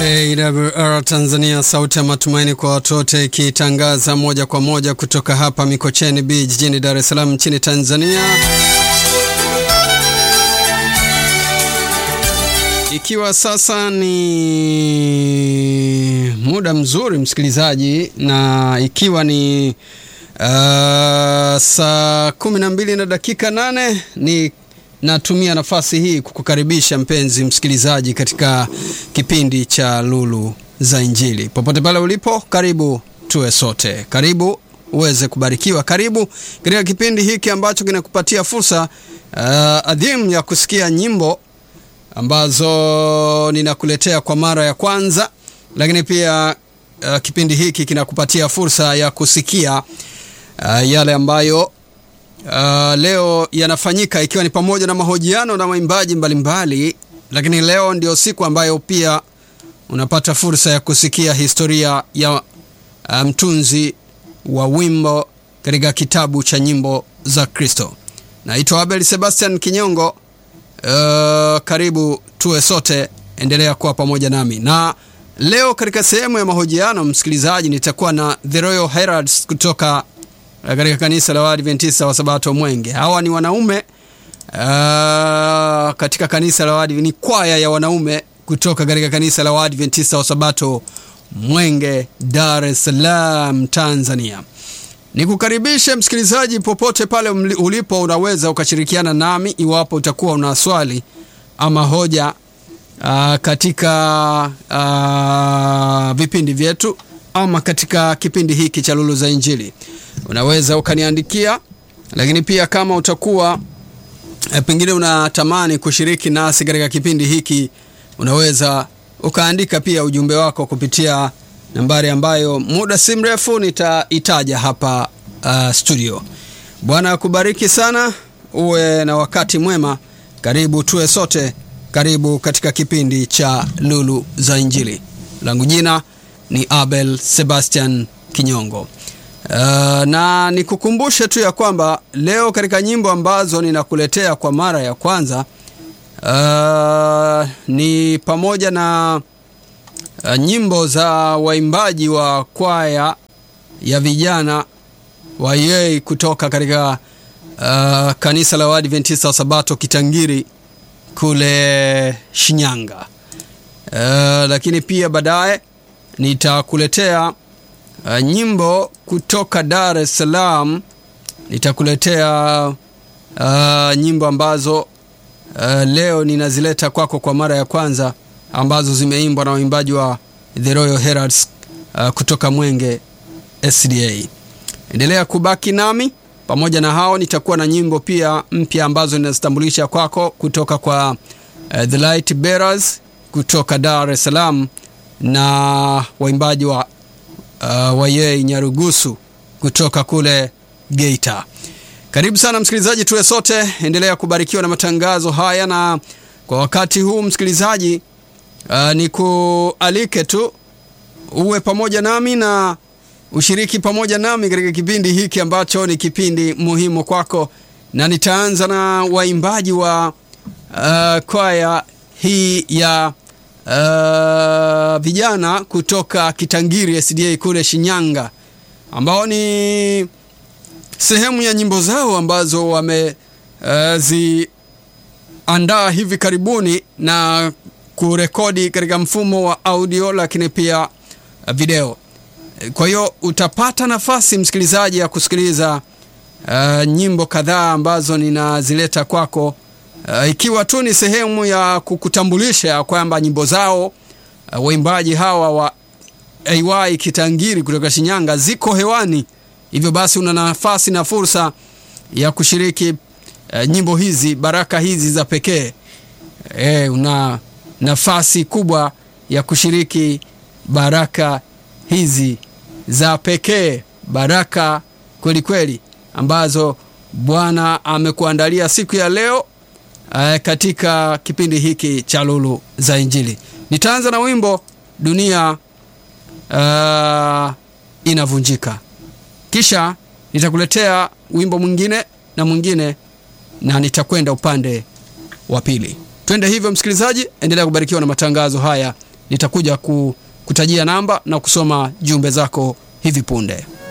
AWR Tanzania, sauti ya matumaini kwa watu wote, ikitangaza moja kwa moja kutoka hapa Mikocheni B jijini Dar es Salaam nchini Tanzania, ikiwa sasa ni muda mzuri msikilizaji, na ikiwa ni uh, saa kumi na mbili na dakika nane ni natumia nafasi hii kukukaribisha mpenzi msikilizaji katika kipindi cha Lulu za Injili. Popote pale ulipo, karibu tuwe sote, karibu uweze kubarikiwa, karibu katika kipindi hiki ambacho kinakupatia fursa uh, adhimu ya kusikia nyimbo ambazo ninakuletea kwa mara ya kwanza, lakini pia uh, kipindi hiki kinakupatia fursa ya kusikia uh, yale ambayo Uh, leo yanafanyika ikiwa ni pamoja na mahojiano na waimbaji mbalimbali, lakini leo ndio siku ambayo pia unapata fursa ya kusikia historia ya mtunzi um, wa wimbo katika kitabu cha nyimbo za Kristo. Naitwa Abel Sebastian Kinyongo. Uh, karibu tuwe sote, endelea kuwa pamoja nami na leo katika sehemu ya mahojiano, msikilizaji, nitakuwa na The Royal Heralds kutoka katika kanisa la Waadventista wa Sabato Mwenge. Hawa ni wanaume uh, katika kanisa la Waadventista, ni kwaya ya wanaume kutoka katika kanisa la Waadventista wa Sabato Mwenge, Dar es Salaam, Tanzania. Nikukaribishe msikilizaji, popote pale ulipo, unaweza ukashirikiana nami iwapo utakuwa una swali ama hoja uh, katika uh, vipindi vyetu ama katika kipindi hiki cha Lulu za Injili unaweza ukaniandikia, lakini pia kama utakuwa e, pengine unatamani kushiriki nasi katika kipindi hiki, unaweza ukaandika pia ujumbe wako kupitia nambari ambayo muda si mrefu nitaitaja hapa uh, studio. Bwana akubariki sana, uwe na wakati mwema. Karibu tuwe sote, karibu katika kipindi cha Lulu za Injili. Langu jina ni Abel Sebastian Kinyongo. Uh, na nikukumbushe tu ya kwamba leo katika nyimbo ambazo ninakuletea kwa mara ya kwanza uh, ni pamoja na uh, nyimbo za waimbaji wa kwaya ya vijana wa Yei kutoka katika uh, kanisa la Waadventista wa Sabato Kitangiri kule Shinyanga. Uh, lakini pia baadaye nitakuletea Uh, nyimbo kutoka Dar es Salaam. Nitakuletea uh, nyimbo ambazo uh, leo ninazileta kwako kwa mara ya kwanza ambazo zimeimbwa na waimbaji wa The Royal Heralds uh, kutoka Mwenge SDA. Endelea kubaki nami. Pamoja na hao nitakuwa na nyimbo pia mpya ambazo ninazitambulisha kwako kutoka kwa uh, The Light Bearers kutoka Dar es Salaam na waimbaji wa Uh, Wayei Nyarugusu kutoka kule Geita. Karibu sana msikilizaji, tuwe sote, endelea kubarikiwa na matangazo haya, na kwa wakati huu msikilizaji, uh, ni kualike tu uwe pamoja nami na ushiriki pamoja nami katika kipindi hiki ambacho ni kipindi muhimu kwako, na nitaanza na waimbaji wa uh, kwaya hii ya Uh, vijana kutoka Kitangiri SDA kule Shinyanga ambao ni sehemu ya nyimbo zao ambazo wameziandaa uh, hivi karibuni na kurekodi katika mfumo wa audio lakini pia video. Kwa hiyo utapata nafasi msikilizaji ya kusikiliza uh, nyimbo kadhaa ambazo ninazileta kwako. Uh, ikiwa tu ni sehemu ya kukutambulisha kwamba nyimbo zao uh, waimbaji hawa wa AY Kitangiri kutoka Shinyanga ziko hewani. Hivyo basi una nafasi na fursa ya kushiriki uh, nyimbo hizi, baraka hizi za pekee. E, una nafasi kubwa ya kushiriki baraka hizi za pekee, baraka kweli kweli ambazo Bwana amekuandalia siku ya leo. Uh, katika kipindi hiki cha Lulu za Injili nitaanza na wimbo dunia uh, inavunjika, kisha nitakuletea wimbo mwingine na mwingine, na nitakwenda upande wa pili. Twende hivyo, msikilizaji, endelea kubarikiwa na matangazo haya nitakuja ku, kutajia namba na kusoma jumbe zako hivi punde.